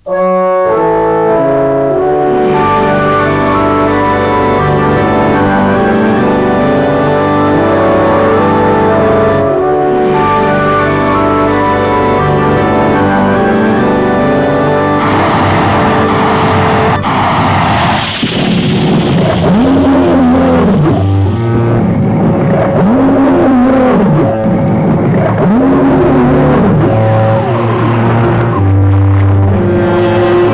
Thank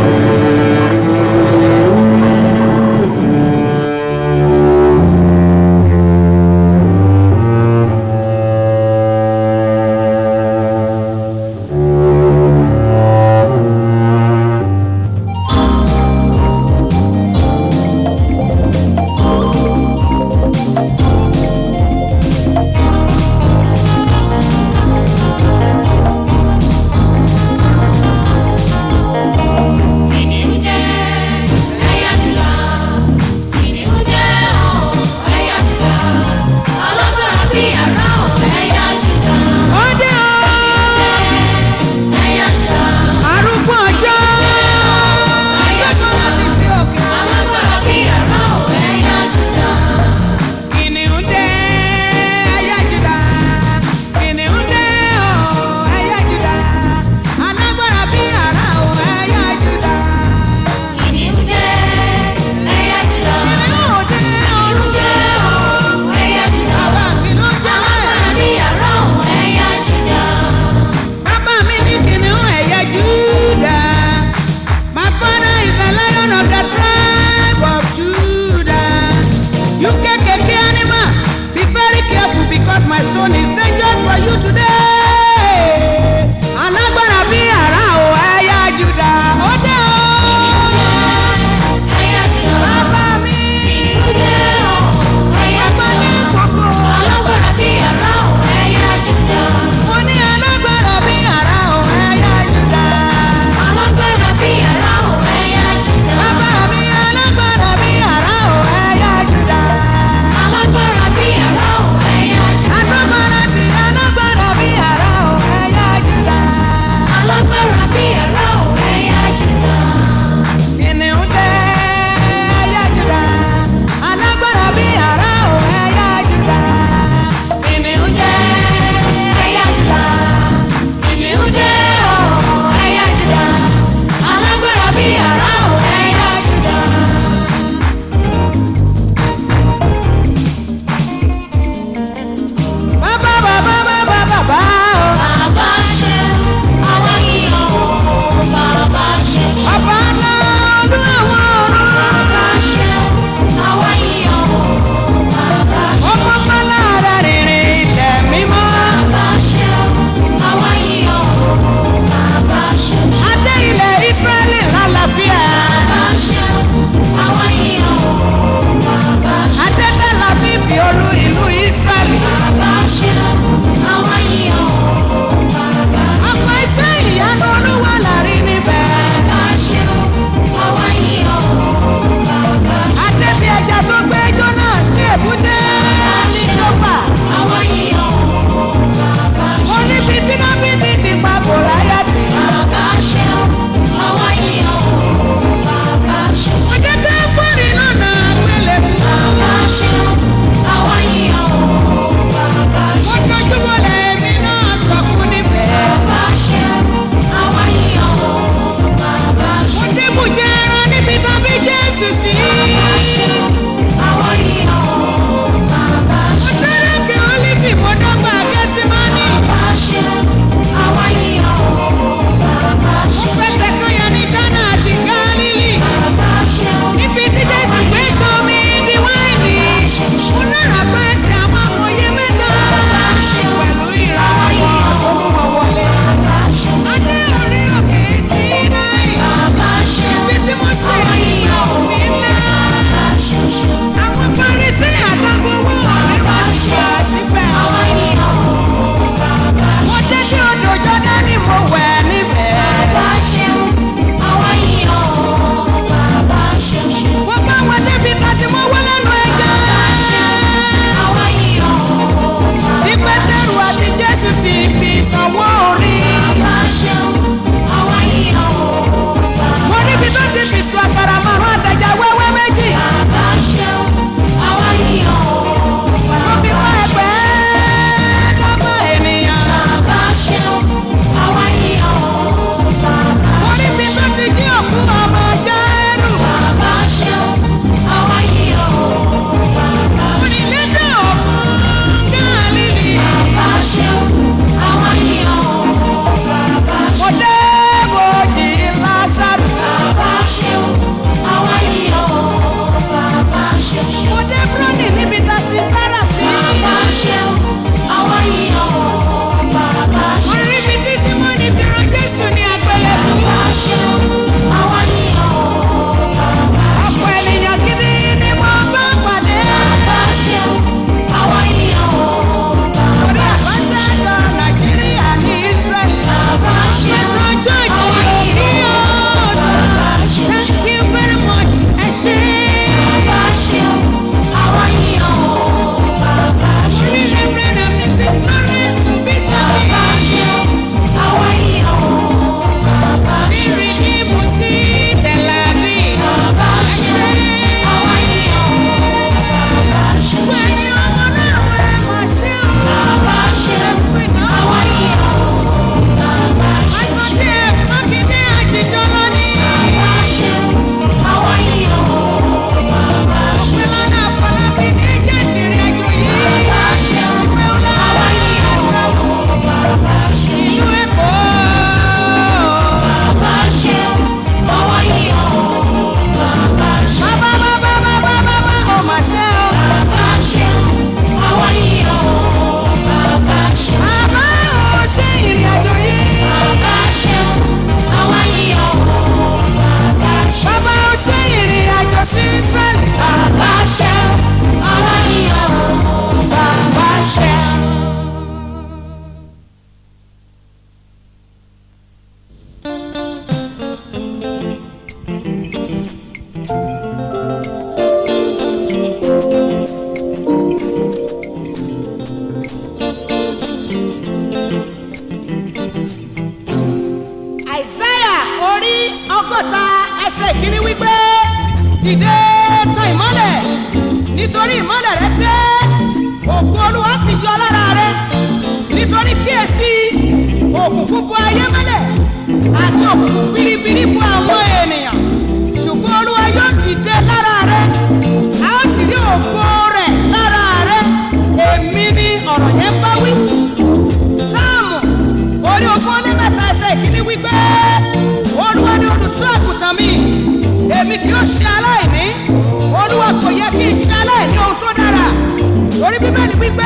ọgọ́ta ẹsẹ̀ ìkíní wípé dìde tan ìmọ́lẹ̀ nítorí ìmọ́lẹ̀ rẹ dé òkú olúwa sì yọ lára rẹ nítorí kíyèsí òkùnkùn bu ayé mọ́lẹ̀ àti òkùnkùn biribiri bu àwọn ènìyàn ṣùgbọ́n olúwa yóò dìde lára rẹ a ó sì rí ògo rẹ̀ lára rẹ èmi ni ọ̀rọ̀ yẹn bá wí sáàmù orí ogún ní mẹ́ta ẹsẹ̀ ìkíní wípé olúwa ni olùṣọ́ àgùntàn mi èmi kì yóò ṣe aláìní olúwa kò yẹ kí n ṣe aláìní ohun tó dára orí bíbélì wípé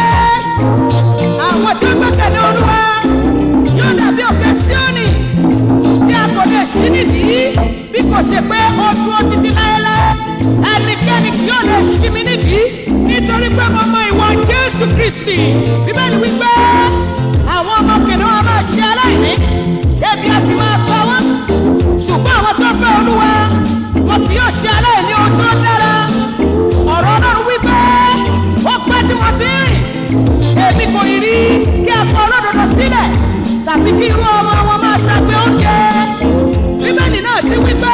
àwọn tí ó gbẹ́kẹ̀lé olúwa yóò dàbí òkè síónì tí a kò lè ṣí nídìí bí kò ṣe pé ó dúró títí láéláé ẹnikẹ́ni kì yóò lè ṣí mi nídìí nítorí pé mo mọ ìwà jésù kristi bíbélì wípé àwọn ọmọ kìnìún wọn máa ṣe aláìní ebi a sì máa pa wọn ṣùgbọ́n àwọn tó fẹ́ olúwa wọn kì yóò ṣe aláìní ohun tó dára ọ̀rọ̀ ọlọ́run wípé ó pẹ́ tí wọ́n ti rìn èmi kò rí kí a kọ olódodo sílẹ̀ tàbí kí irú ọmọ wọn máa ṣàgbé oúnjẹ bíbélì náà ti wípé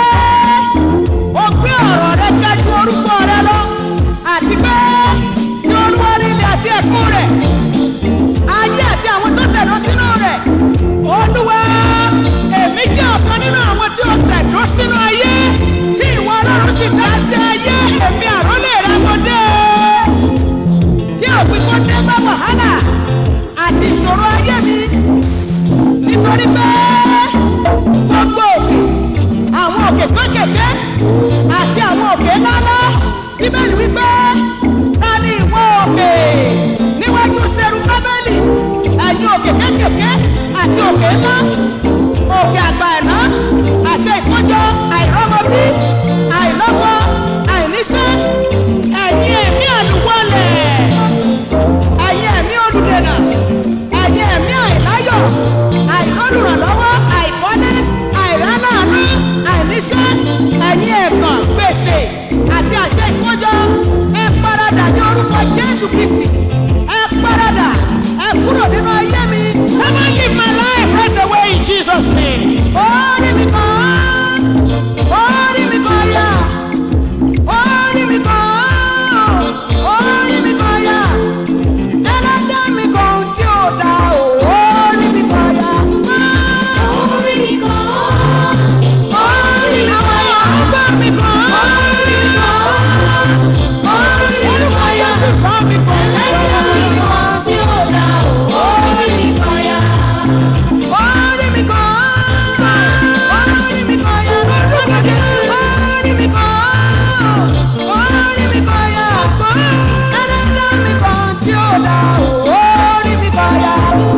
ó gbé ọ̀rọ̀ rẹ ga ju orúkọ rẹ lọ àti pé tí olúwa ní ilẹ̀ àti ẹ̀kún rẹ̀ ayé àti àwọn tó tẹ̀dó sínú rẹ̀ olúwa èmi jẹ́ ọ̀kan nínú àwọn tí ó tẹ̀dó sínú ayé tí ìwọ ọlọ́run sì dá sí ayé èmi àrólé rẹ mo dé kí òpin kó dé bá wàhálà àti ìṣòro ayé mi nítorí pé gbogbo òkè àwọn òkè kékèké àti àwọn òkè ńláńlá bíbélì wípé ta ni ìwọ òkè níwájú sẹ́rù bábélì ẹ̀yin òkè kékèké àti òkè ńlá òkè àgbà ẹ̀ná àṣẹ ìkọjọ àìrọ́mọbí àìlọ́wọ́ àìníṣẹ́ ẹ̀yin ẹ̀mí àlùwọ̀lẹ̀ ẹ̀yin ẹ̀mí olùdènà ẹ̀yin ẹ̀mí àìláyọ̀ àìkọlùrànlọ́wọ́ àìkọ́lé àìrálàánú àìníṣẹ́ ẹ̀yin ẹ̀gàn gbèsè àti àṣẹ ìkọjọ ẹ paradà ní orúkọ jésù kristi ẹ paradà ẹ kúrò nínú ayé mi. Come and live my life right away in Jesus name. Orí mi kan, orí mi kan yá, orí mi kan, orí mi kan yá, ẹlẹ́dàá mi kan tí ò dá o, orí mi kan yá. Orí mi kan, Orí mi kan yá, ọgbà mi kan, orí mi kan, orí mi kan yá, sì bá mi kan sí ẹlẹ́dàá mi kan tí ó dá o. Orí mi kan yá, Orí mi kan, orí mi kan yá, lórúkọ Jésù. Orí mi kan, orí mi kan yá, ẹlẹ́dàá mi kan tí ó dá o. Orí mi kan yá,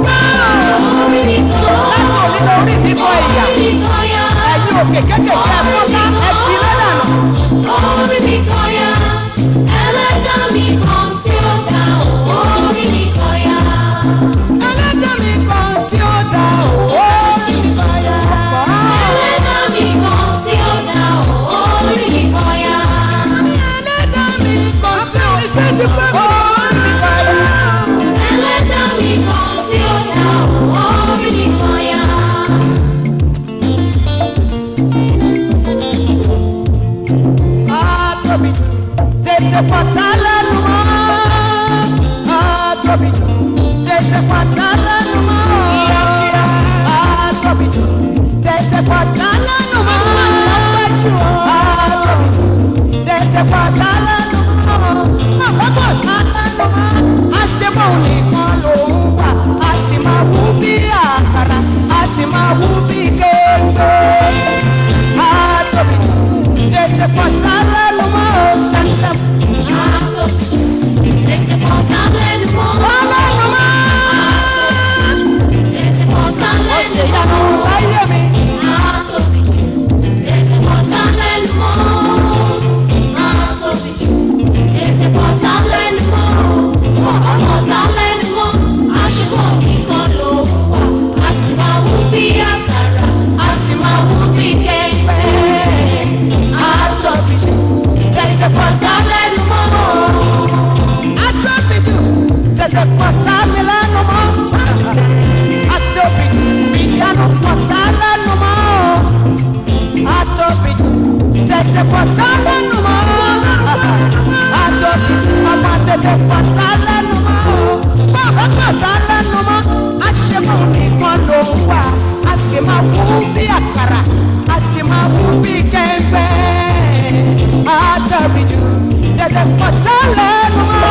orí mi kan, láti òní lọ orí mi kan ìyá. orí mi kan yá, Ẹ̀yin òkè kékèké ẹ̀fọ́ká ẹ̀dí lọ́dànù. orí mi kan yá, ẹlẹ́dàá mi kan tí ó dá o. Orí mi kan yá, Ẹlẹ́dàá mi kan tí ó dá o. Orí mi kan yá. ẹlẹ́dàá mi kan tí ó dá o. Orí mi kan yá, Ẹlẹ́dàá mi kan tí ó ṣe ti pẹ́ mi. Orí mi kan yá. ẹlẹ́dàá mi kan tí ó dá o. Orí mi kan yá. Àtòbí tètè pàtà lẹ́nu mọ́. Àtòbí tètè pàtà lẹ́nu mọ́. Àtòbí tètè pàtà lẹ́nu mọ́. Àtòbí tètè pàtà lẹ́nu mọ́. Àkókò pàtà lẹ́nu mọ́. Àṣebọ̀ nìkan ló ń wà. A sì máa wú bí àkàrà. A sì máa wú bí kéńké. Àtòbí tètè pàtà lẹ́nu mọ́. Ṣàṣàm. Tètè pọ̀tà lẹ́nu mọ́. Lẹ́nu mọ́. tètè pọ̀tá lẹ́nu mọ́. Àtòkì ọmọ tètè pọ̀tá lẹ́nu mọ́. Bàbá pọ̀tá lẹ́nu mọ́. Àṣemọ̀ nìkan ló ń wà. A sì máa wú bí àkàrà. A sì máa wú bí kẹ́ńpẹ́. Àtòkì jù tètè pọ̀tá lẹ́nu mọ́.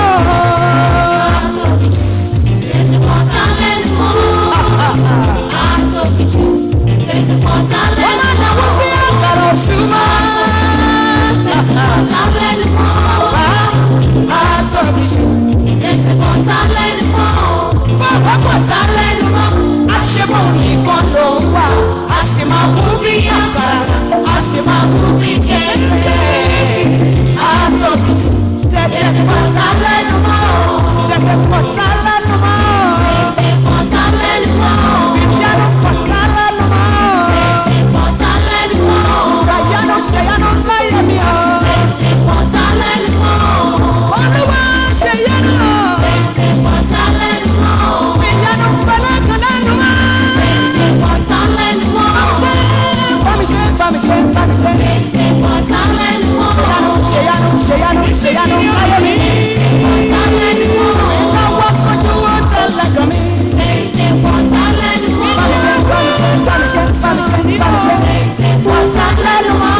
Wọ́n máa ń wú bí àkàrà òṣùmọ́. Àtòkì jù bàbá pọ̀tá lẹ́nu mọ́. Àṣemọ̀ nìkan ló ń wà. A sì máa wú bí àkàrà. A sì máa wú bí kẹ́ńpẹ́. Àtòkì jù tètè pọ̀tá lẹ́nu mọ́. Tètè pọ̀tá lẹ́nu mọ́. Ìyanu pọ̀tá lẹ́nu mọ́. Ìyanu ṣèyanu láyé mi o. Olúwa ṣèyanu o. Ìyanu pẹ̀lẹ́kùn lẹ́nu mọ́. Bámi ṣe, bámi ṣe, bámi ṣe, bámi ṣe. Ṣèyanu, ṣèyanu, ṣèyanu, ṣèyanu láyé mi. Lọ́wọ́ kojú ó tẹ̀lé gan mi. Bámi ṣe, bámi ṣe, bámi ṣe, bámi ṣe, bámi ṣe. Pọ̀tá lẹ́nu mọ́.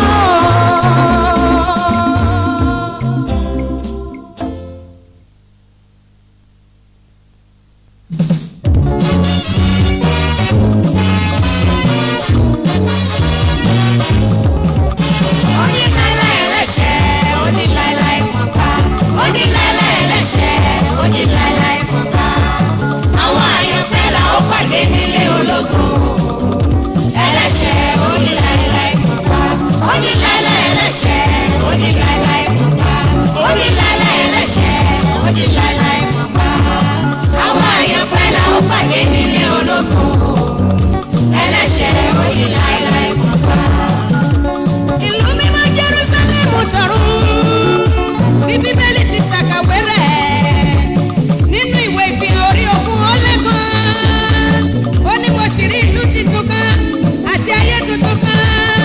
Àwọn àyànfẹ́ là ó pàdé nílé ológun. Ẹlẹ́ṣẹ̀ oníláìláì pọ̀pá. Oníláìláì ẹlẹ́ṣẹ̀ oníláìláì pọ̀pá. Oníláìláì ẹlẹ́ṣẹ̀ oníláìláì pọ̀pá. Àwọn àyànfẹ́ là ó pàdé nílé ológun. Ẹlẹ́ṣẹ̀ oníláìláì pọ̀pá. ìlú mímọ́ jerusalem tọ̀run bí bíbélì ti ṣàkàwé rẹ̀ nínú ìwé ìfihàn orí ogún ó lẹ́gbọ̀n ó ní mo sì rí ìlú tuntun kan àti ayé tuntun kan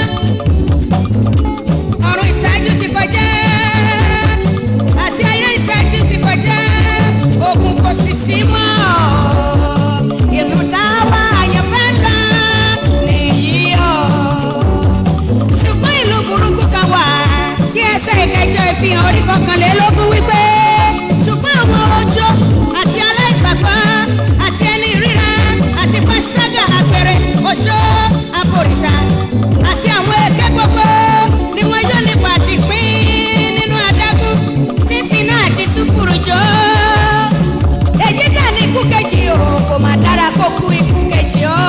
ọ̀run ìṣáájú ti kọjá àti ayé ìṣáájú ti kọjá ogun kò sì sí mọ́ ìlú táwa àyànfẹ́ ńlá nìyí ọ̀ ṣùgbọ́n ìlú burúkú kan wà tí ẹsẹ̀ ìkẹjọ ìfihàn orí kọkànlélógún wípé ṣùgbọ́n àwọn ọjọ́ àti aláìgbàgbọ́ àti ẹni ríra àti pàṣágà àpẹẹrẹ oṣó àbòrìṣà àti àwọn èké gbogbo ni wọn yóò nípa àti pín nínú adágún títí náà àti sùkúrù jọ èyí dà ní ikú kejì o kò má dára kó kú ikú kejì o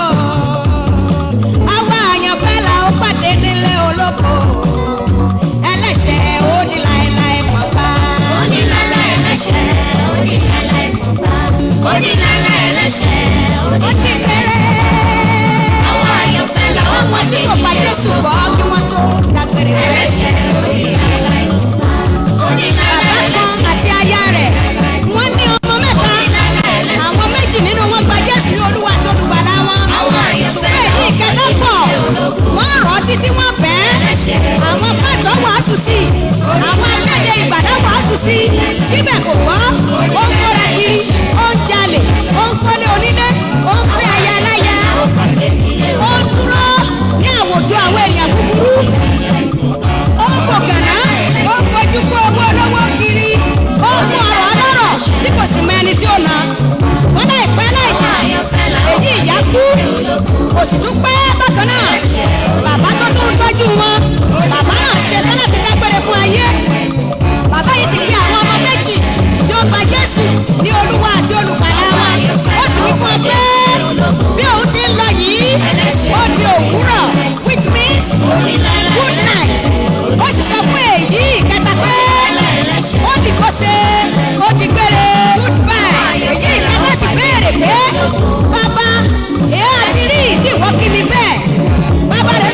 àwa àyànfẹ́ la ó pàdé nílé olóko ẹlẹ́ṣẹ̀ ó di láéláé pọ̀pá. Oníláìláì ẹlẹ́ṣẹ̀ oníláìláì pọ̀pá. Oníláìláì ẹlẹ́ṣẹ̀ ó ti oníláìláì bẹ̀rẹ̀. àwọn àyànfẹ́ là ó àwọn pàdé tí kò pa nílé Jésù ológun. bọ́ kí wọ́n tó dágbére rẹ̀. ẹlẹ́ṣẹ̀ oníláìláì pọ̀pá. Oníláìláì bàbá kan ẹlẹ́ṣẹ̀ àti aya rẹ̀ wọ́n ní ọmọ mẹ́ta àwọn méjì nínú wọn gba Jésù ní Olúwa tó dùgbàlà wọn. Àwọn àyànfẹ́ ṣùgbọ́n èyí ìkẹta pọ̀ wọ́n rọ̀ ọ́ títí wọ́n bẹ́ẹ̀. ẹlẹ́ṣẹ̀ àwọn pásítọ̀ wàásù sí i àwọn akéde ìgbàdá wàásù sí i síbẹ̀ kò gbọ́ ó ń kóra kiri ó ń jalè ó ń kọ́lé onílé ó ń pín aya aláya pàdé nílé ó ń dúró ní àwùjọ àwọn èèyàn búburú ó ń fòkànná ó ń fojú kó owó olówó kiri ó ń mú ọrọ̀ ọlọ́rọ̀ tí kò sì mọ ẹni tí ó na ṣùgbọ́n láìpẹ́ láìjìnà èyí ìyá kú kò sì tún pẹ́ bákan náà bàbá tó tún tọ́jú wọn bàbá náà ṣe tán láti dágbére fún ayé bàbá yìí sì fi àwọn ọmọ méjì tí ó gba Jésù ní olúwa àti olùgbàlà wọn ó sì wí fún ọ pé bí òun ti ń lọ yìí ó di òwúrọ̀ which means good night ó sì sọ fún èyí ìkẹta pé ó di kọ́sẹ̀ ó di gbére goodbye èyí ìkẹta sì béèrè pé bàbá èyí àti rí tí ìwọ kí mi bẹ́ẹ̀ bàbá rẹ̀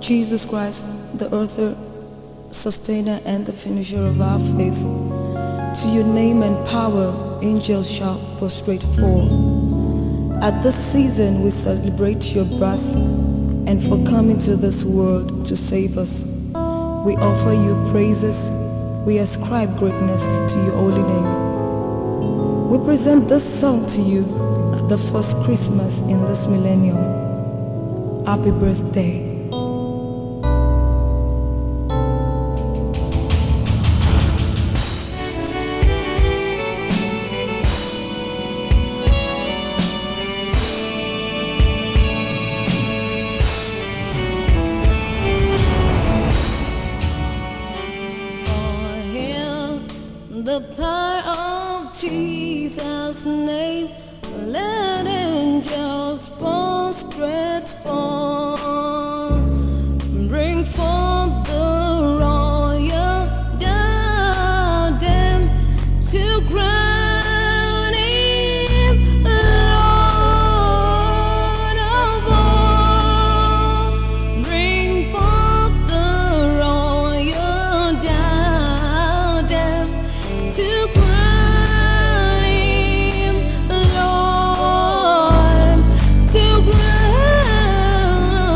Jesus Christ, the author, sustainer, and the finisher of our faith. To your name and power, angels shall prostrate fall. At this season, we celebrate your birth and for coming to this world to save us. We offer you praises. We ascribe greatness to your holy name. We present this song to you at the first Christmas in this millennium. Happy birthday. Hail the power of Jesus' name. Let angels prostrate fall. Bring forth the royal diadem to crown him Lord of all. Bring forth the royal diadem to crown him Lord, to crown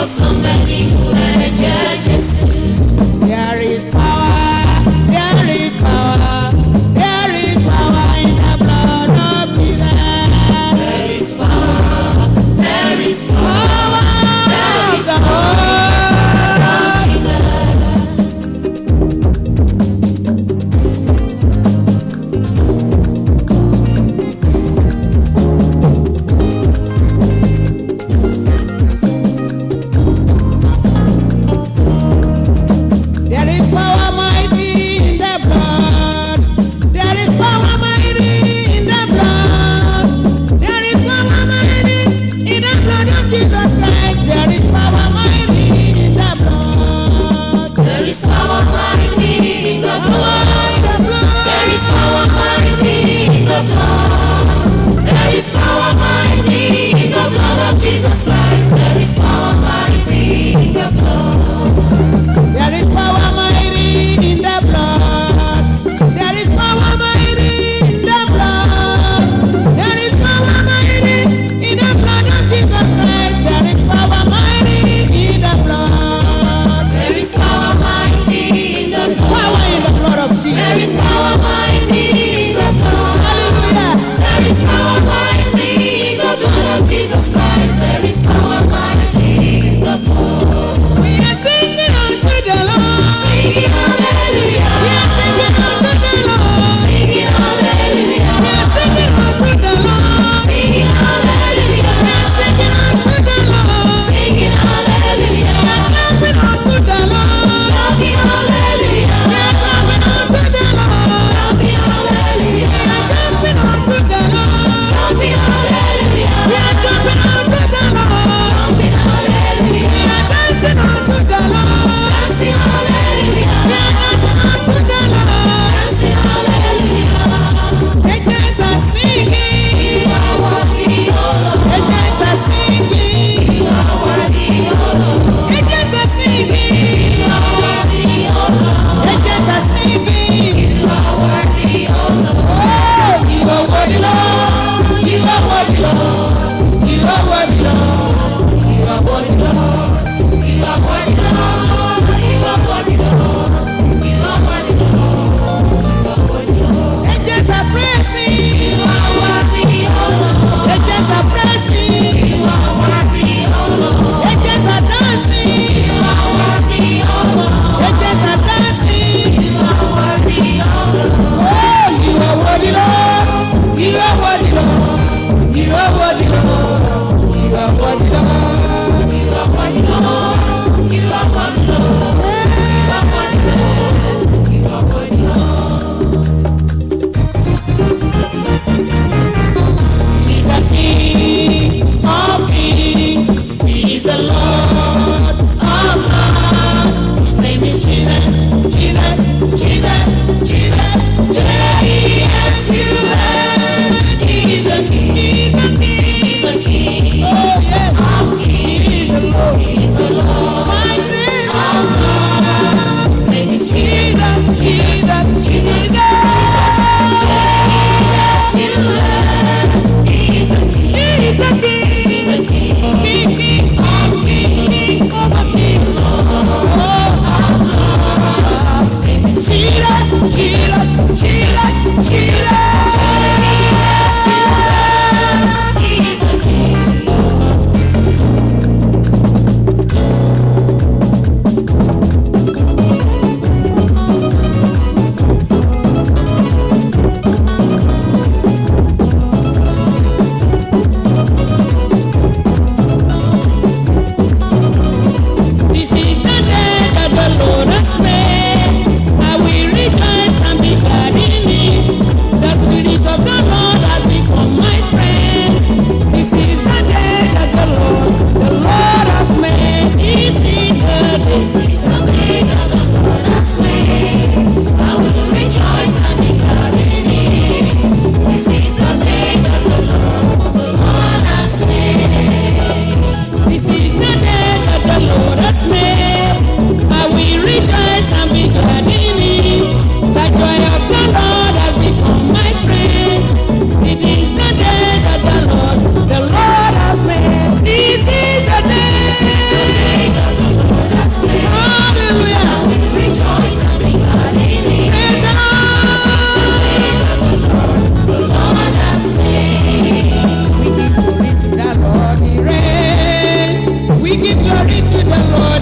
ìwòsàn bẹ nínú ẹ̀jẹ̀ Jésù. There is power, there is power, there is power in the blood of Jesus. There is power, there is power, there is the power of Jesus.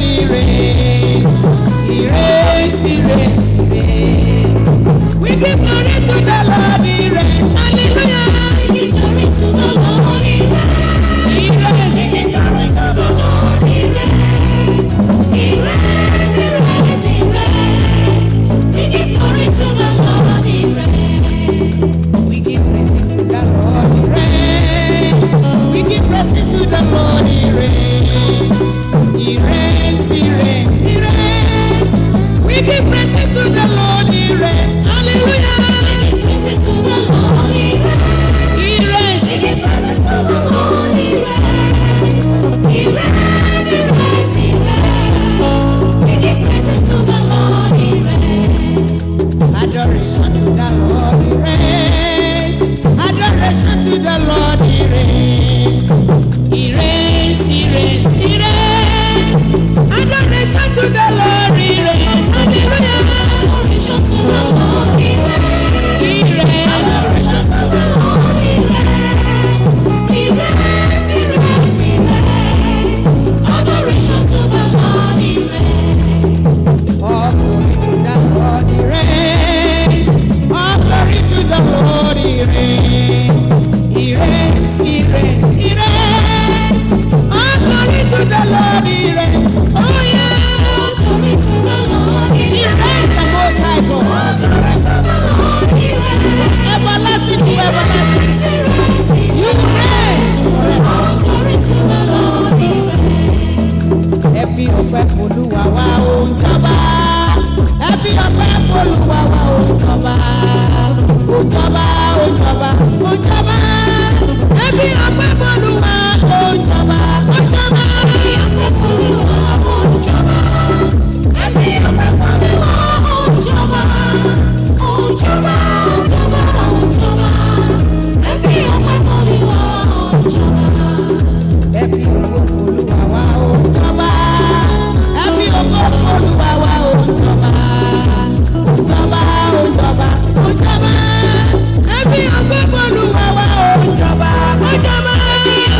He reigns. He reigns, He reigns, He reigns. We give glory to the Lord, He reigns. Hallelujah. Give glory to the Lord, He reigns. He reigns. Give glory to the Lord, He reigns. He reigns, He reigns, He reigns. We give glory to the Lord, He reigns. We give praises to the Lord, He reigns. We give praises to the Lord, He reigns. He reigns, He reigns, He reigns. We give praises to the Lord, He reigns. Hallelujah. Give praises to the Lord, He reigns. He reigns. We give praises to the Lord, He reigns. He reigns, He reigns, He reigns. We give praises to the Lord, He reigns. Adoration to the Lord, He reigns. Adoration to the Lord, He reigns. He reigns, He reigns, He reigns. Adoration to the Lord, He reigns. Hallelujah. Adoration to the Lord, He reigns. He reigns. Adoration to the Lord, He reigns. He reigns, He reigns, He reigns. Adoration to the Lord, He reigns. All glory to the Lord, He reigns. All glory to the Lord, He reigns. He reigns, He reigns, He reigns. All glory to the Lord, He reigns. Oh yeah. Glory to the Lord, He He reigns. reigns the Most High God. Glory to the Lord, He reigns. Everlasting to everlasting. He reigns, He You reigns. reign. All glory to the Lord, He reigns. Ẹ fi ọpẹ́ f'Olúwa wa ó ń jọba. Ẹ fi ọpẹ́ f'Olúwa wa ó ń jọba. Ó ń jọba, ó ń jọba, ó ń jọba. Ẹ fi ọpẹ́ f'Olúwa ó ń jọba. Ó ń jọba. Ẹ fi ògo f'Olúwa wa ó ń jọba. Ẹ fi ògo f'Olúwa wa ó ń jọba. Ó ń jọba, ó ń jọba, ó ń jọba. Ẹ fi ògo f'Olúwa wa ó ń jọba. Ó ń jọba.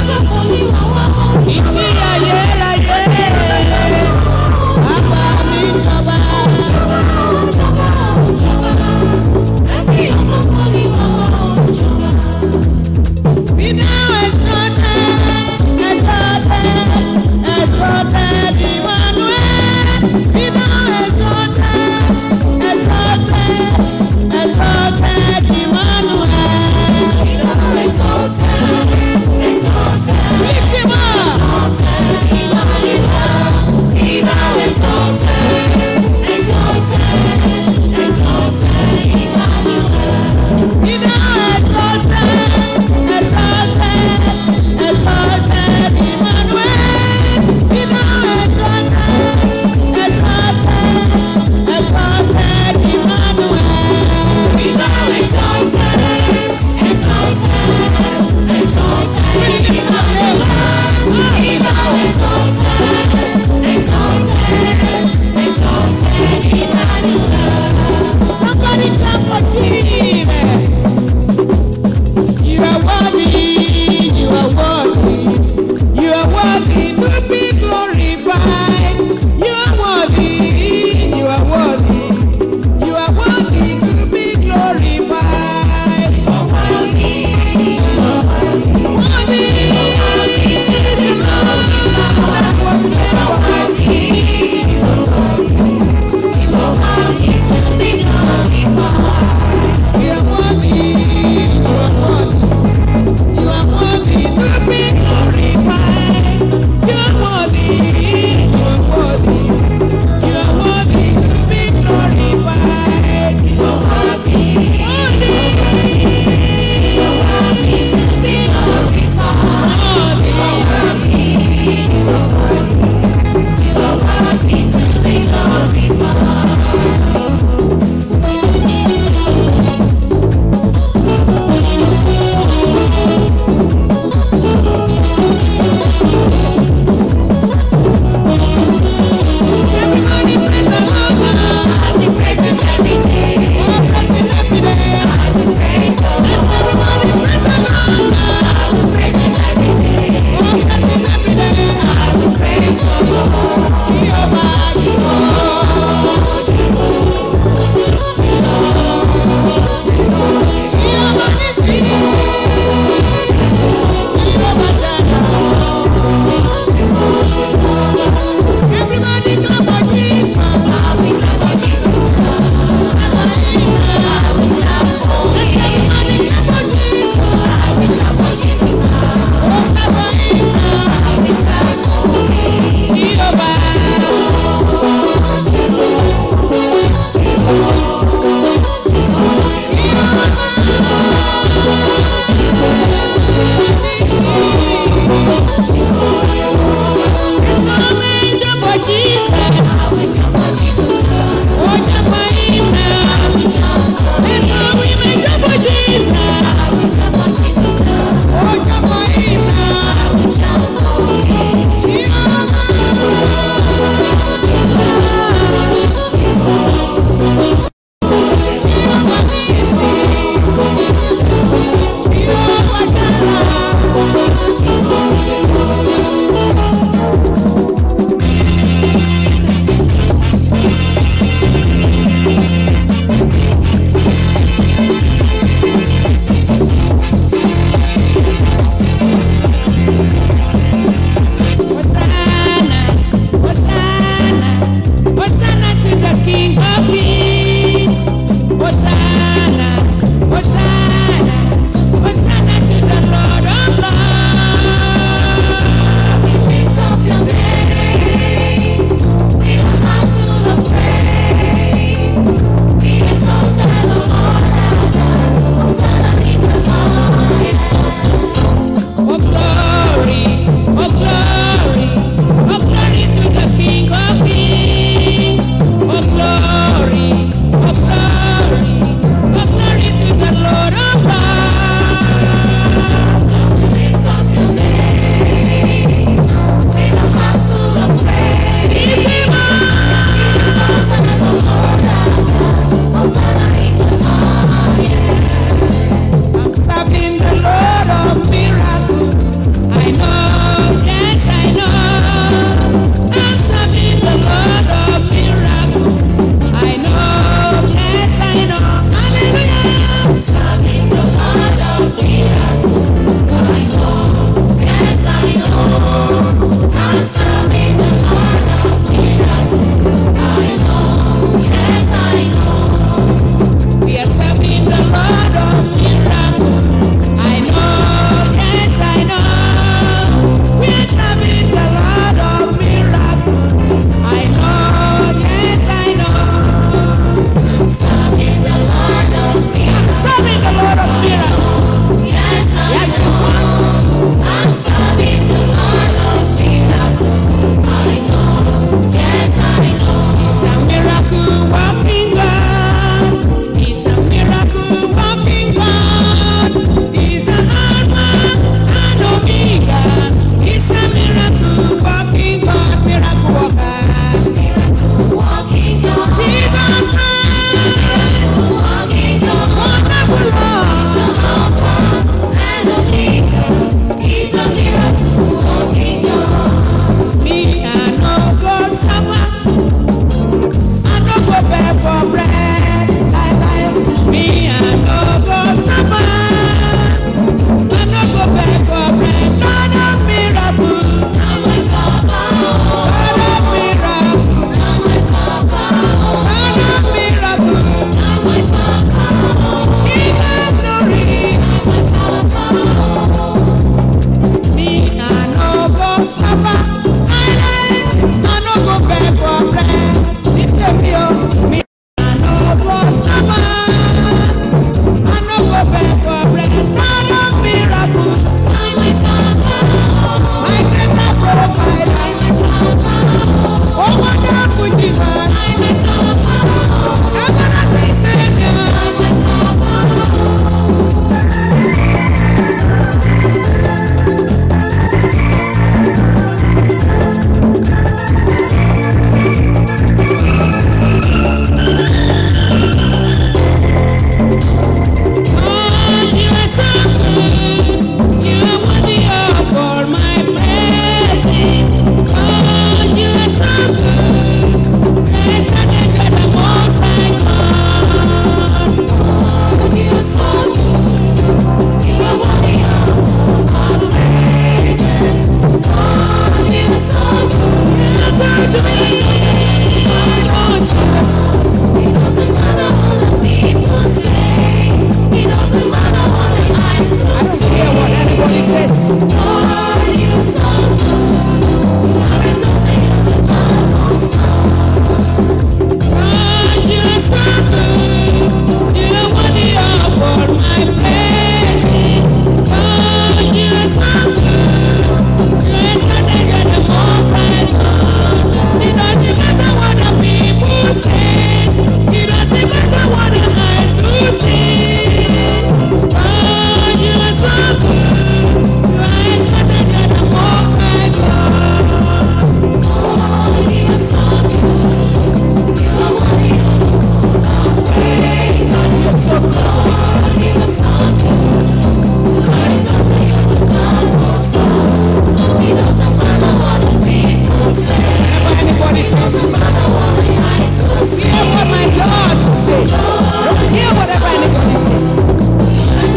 Hear what my God will say. Don't hear whatever anybody says.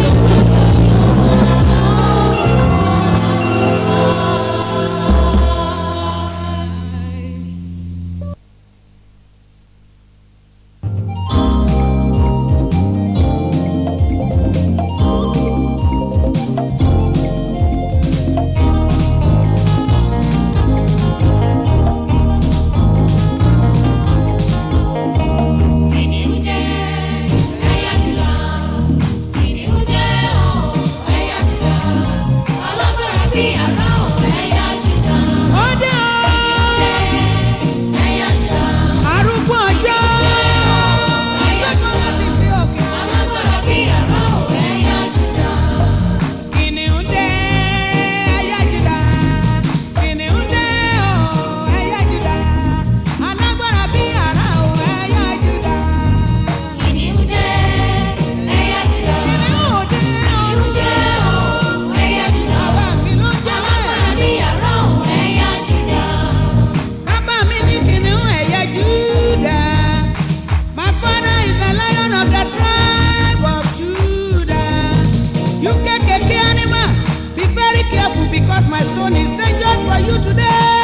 Ó dé o, arúgbó ọjọ́. Gbẹ́gbẹ́ ti fi òkè. Kìnìún dé, ẹyẹ Júdà. Kìnìún dé o, ẹyẹ Júdà. Alágbára bí àrá o, ẹyẹ Júdà. Kìnìún dé o, bàbá mi ló jẹ́ bẹ́ẹ̀. Bàbá mi ní kìnìún ẹ̀yẹ Júdà. My father is the lion of the tribe of Judah. You KKK animal, be very careful because my son is dangerous for you today.